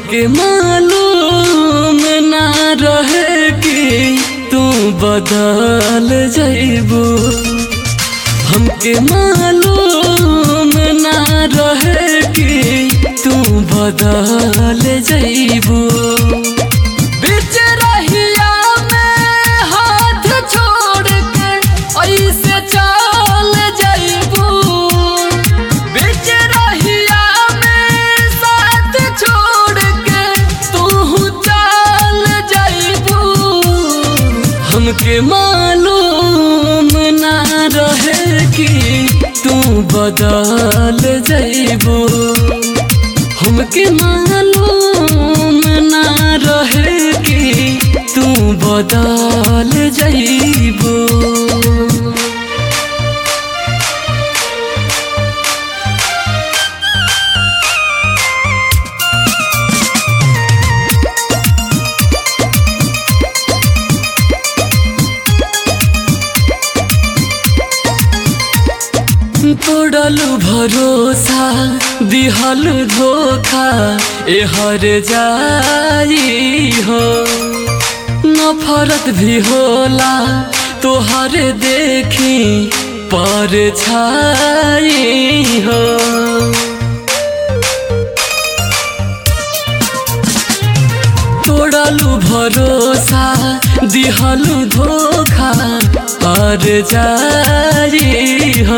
हमके मालूम ना रहे कि तू बदल जइबू हमके मालूम ना रहे कि तू बदल जइबू बीच रहिया में हाथ छोड़ के ऐसे चल जइबू बीच रहिया में साथ छोड़ के तू चल जइबू हमके मालूम ना रहे कि तू बदल जइबू हमके मालूम ना रहे कि तू बदल जइबू तोड़लू भरोसा दिहल धोखा ए हर जाई हो नफरत भी होला तोहर देखी पर छाई हो तोड़लू भरोसा दिहलू धोखा हर जाई हो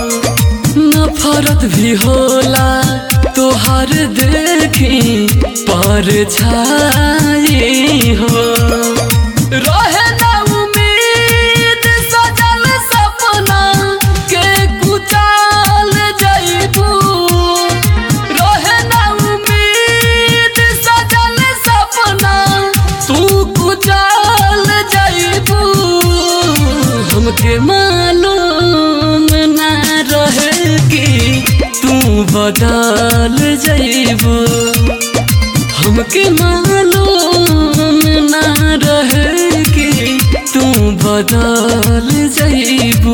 नफरत भी होला तोहर देखी पर छाई हो रहे ना उम्मीद सजल सपना के कुचाल जइबू रहे ना उम्मीद सजल सपना तू कुचाल जइबू हमके मालूम ना रहे कि तू बदल जइबू हमके मालूम ना रहे कि तू बदल जइबू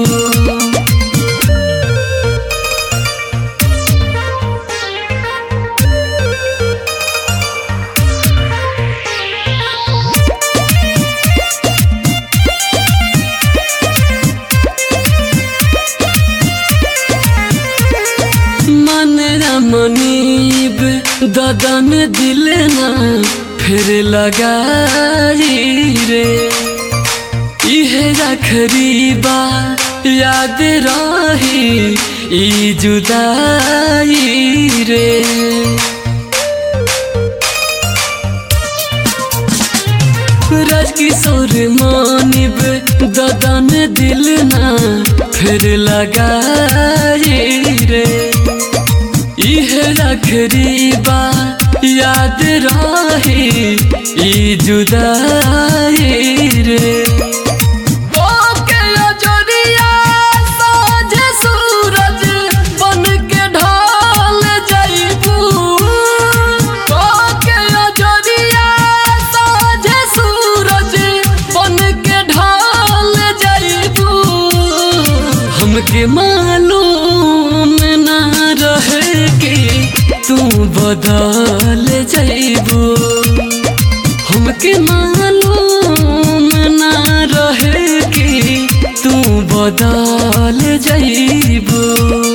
मन मनीब ददन दिल ना फिर लगाई रे इहे रखरी बा याद रही ई जुदाई रे राजकिशोर मानिब ददन दिल ना फिर लगाई रे इह रखरी बा याद रही ई जुदाई रे ओके अजरिया साँझ सूरज बन के ढल जइबू ओके अजरिया साँझ सूरज बन के ढल जइबू हमके मालूम ना रहे कि तू बदल जइबू हमके मालूम ना रहे कि तू बदल जइबू